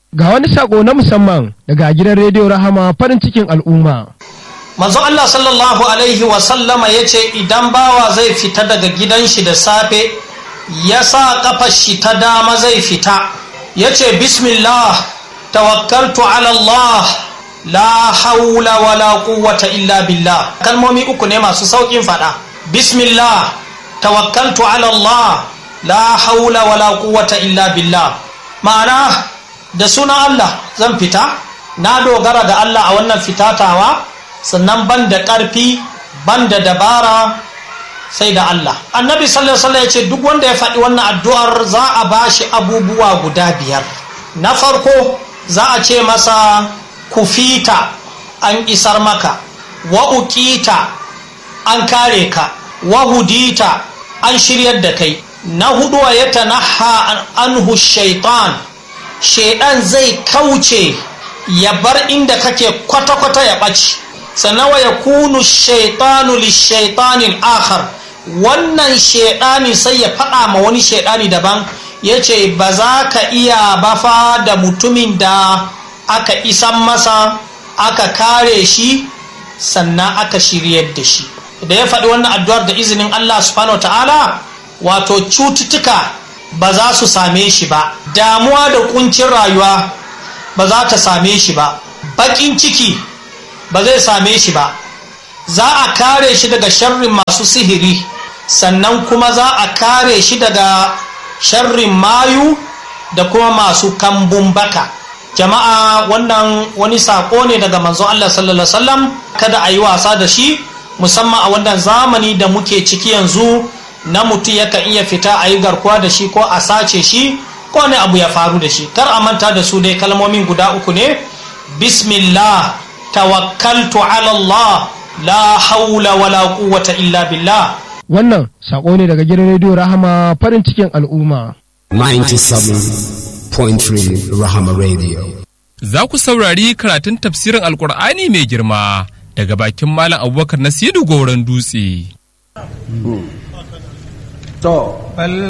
Ga wani sako na musamman daga gidan rediyo Rahama farin cikin al'umma. manzo Allah sallallahu alaihi wasallama ya ce idan bawa zai fita daga gidan shi da safe ya sa kafar shi ta dama zai fita ya ce bismillah tawakkaltu ala Allah la haula wala quwwata illa billah kalmomi uku ne masu saukin fada bismillah tawakkaltu ala Allah la haula wala quwwata illa billah ma'ana da sunan Allah zan fita na dogara da Allah a wannan fitatawa sannan ban da ƙarfi ban da dabara sai da Allah annabi sallallahu alaihi ya ce duk wanda ya faɗi wannan addu'ar za a bashi abubuwa guda biyar na farko za a ce masa kufita an isar maka wa uqita an kare ka wa hudita an shiryar da kai na hudu ya tanaha anhu shaitan shaidan zai kauce ya bar inda kake kwata-kwata ya ɓaci sannan wa ya kunu shaitanu lishaitanin akhar wannan shaidani sai ya faɗa ma wani shaidani daban ya ce ba za ka iya bafa da mutumin da aka isan masa aka kare shi sannan aka shiryar da shi da ya faɗi wannan addu'ar da izinin Allah subhanahu ta'ala wato cututtuka ba za su same shi ba damuwa da kuncin rayuwa ba za ta same shi ba baƙin ciki ba zai same shi ba za a kare shi daga sharrin masu sihiri sannan kuma za a kare shi daga sharrin mayu da kuma masu kambun baka jama'a wannan wani sako ne daga manzon Allah sallallahu alaihi wasallam kada a yi wasa da shi musamman a wannan zamani da muke ciki yanzu na mutum yakan iya fita a yi garkuwa da shi ko a sace shi ko ne abu ya faru da shi kar a manta da su dai kalmomin guda uku ne bismillah tawakkaltu ala Allah la haula wala quwwata illa billah Wannan sako ne daga gidan rediyo Rahama farin cikin al'umma. 97.3 Rahama Radio. Za ku saurari karatun tafsirin Alƙur'ani mai girma daga bakin Malam Abubakar Nasiru Goron Dutse. To,